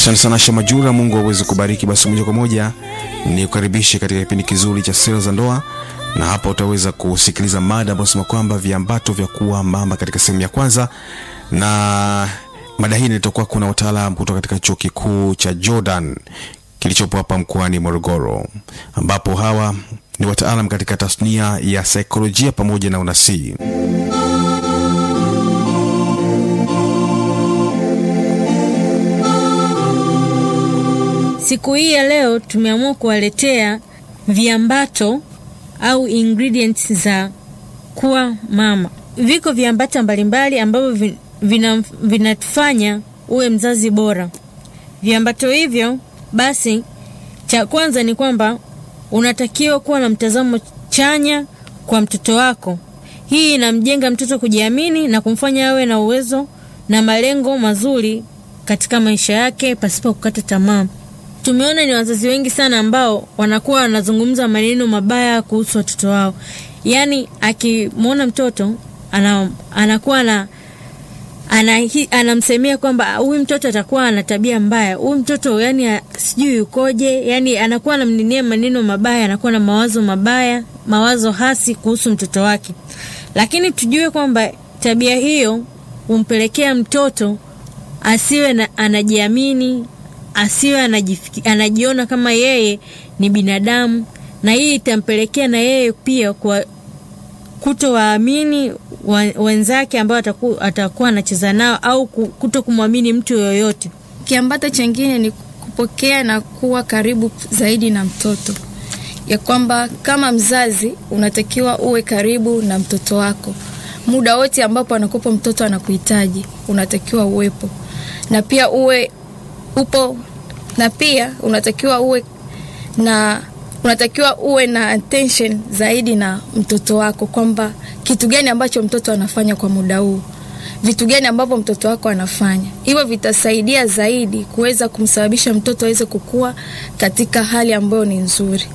Asante sana Shamajura, Mungu aweze kubariki. Basi moja kwa moja ni kukaribishe katika kipindi kizuri cha sera za ndoa, na hapa utaweza kusikiliza mada ambayo sema kwamba viambato vya kuwa mama katika sehemu ya kwanza, na mada hii nitakuwa kuna wataalam kutoka katika chuo kikuu cha Jordan kilichopo hapa mkoani Morogoro, ambapo hawa ni wataalam katika tasnia ya saikolojia pamoja na unasii. Siku hii ya leo tumeamua kuwaletea viambato au ingredients za kuwa mama. Viko viambato mbalimbali ambavyo vinatufanya vina uwe mzazi bora. Viambato hivyo basi, cha kwanza ni kwamba unatakiwa kuwa na mtazamo chanya kwa mtoto wako. Hii inamjenga mtoto kujiamini na kumfanya awe na uwezo na malengo mazuri katika maisha yake pasipo kukata tamaa. Tumeona ni wazazi wengi sana ambao wanakuwa wanazungumza maneno mabaya kuhusu watoto wao, yaani akimwona mtoto ana, anakuwa na anamsemea kwamba huyu mtoto atakuwa ana tabia mbaya, huyu mtoto yani sijui ukoje, yani anakuwa anamnenea maneno mabaya, anakuwa na mawazo mabaya, mawazo hasi kuhusu mtoto wake. Lakini tujue kwamba tabia hiyo humpelekea mtoto asiwe na, anajiamini asiwe anajifiki, anajiona kama yeye ni binadamu, na hii itampelekea na yeye pia kwa kutowaamini wenzake ambao atakuwa atakuwa anacheza nao au kuto kumwamini mtu yoyote. Kiambato chengine ni kupokea na kuwa karibu zaidi na mtoto, ya kwamba kama mzazi unatakiwa uwe karibu na mtoto wako muda wote ambapo anakupa mtoto anakuhitaji, unatakiwa uwepo na pia uwe upo na pia unatakiwa uwe na unatakiwa uwe na attention zaidi na mtoto wako, kwamba kitu gani ambacho mtoto anafanya kwa muda huu, vitu gani ambavyo mtoto wako anafanya. Hivyo vitasaidia zaidi kuweza kumsababisha mtoto aweze kukua katika hali ambayo ni nzuri.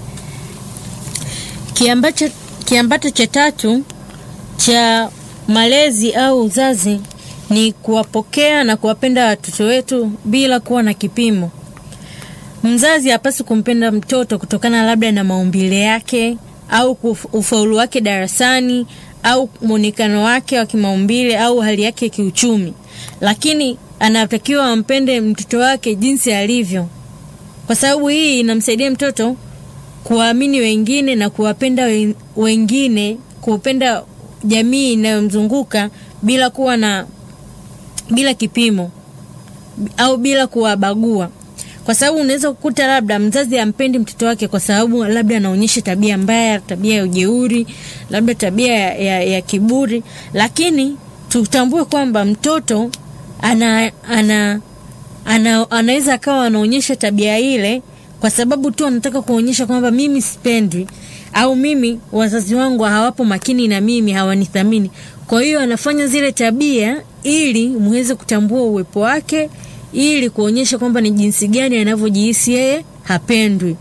Kiambacho, kiambato cha tatu cha malezi au uzazi ni kuwapokea na kuwapenda watoto wetu bila kuwa na kipimo. Mzazi hapaswi kumpenda mtoto kutokana labda na maumbile yake au ufaulu wake darasani au mwonekano wake wa kimaumbile au hali yake ya kiuchumi, lakini anatakiwa ampende mtoto wake jinsi alivyo, kwa sababu hii inamsaidia mtoto kuwaamini wengine na kuwapenda wengine, kuupenda jamii inayomzunguka bila kuwa na bila kipimo au bila kuwabagua, kwa sababu unaweza kukuta labda mzazi ampendi mtoto wake kwa sababu labda anaonyesha tabia mbaya, tabia ya ujeuri, labda tabia ya, ya, ya kiburi, lakini tutambue kwamba mtoto ana, ana, ana, anaweza akawa anaonyesha tabia ile kwa sababu tu anataka kuonyesha kwamba mimi sipendwi au mimi wazazi wangu hawapo makini na mimi, hawanithamini. Kwa hiyo anafanya zile tabia ili muweze kutambua uwepo wake, ili kuonyesha kwamba ni jinsi gani anavyojihisi yeye hapendwi.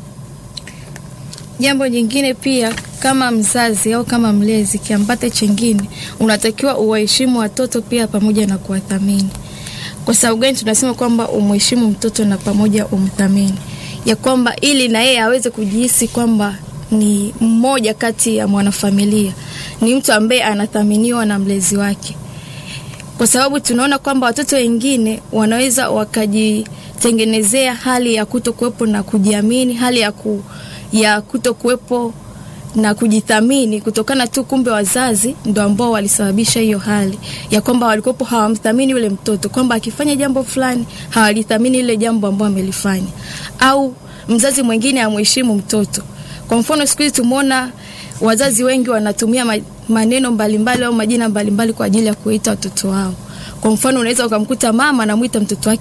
Jambo jingine pia, kama mzazi au kama mlezi, kiambate chengine, unatakiwa uwaheshimu watoto pia pamoja na kuwathamini. Kwa sababu gani tunasema kwamba umheshimu mtoto na pamoja umthamini? Ya kwamba ili na yeye aweze kujihisi kwamba ni mmoja kati ya mwanafamilia, ni mtu ambaye anathaminiwa na mlezi wake, kwa sababu tunaona kwamba watoto wengine wanaweza wakajitengenezea hali ya kuto kuwepo na kujiamini, hali ya, ku, ya kuto kuwepo na kujithamini kutokana tu, kumbe wazazi ndo ambao walisababisha hiyo hali ya kwamba walikuwepo hawamthamini yule mtoto, kwamba akifanya jambo fulani hawalithamini ile jambo ambalo amelifanya, au mzazi mwingine amheshimu mtoto. Kwa mfano siku hizi tumeona wazazi wengi wanatumia maneno mbalimbali au majina mbalimbali kwa ajili ya kuita watoto wao. Kwa mfano unaweza ukamkuta mama anamwita mtoto wake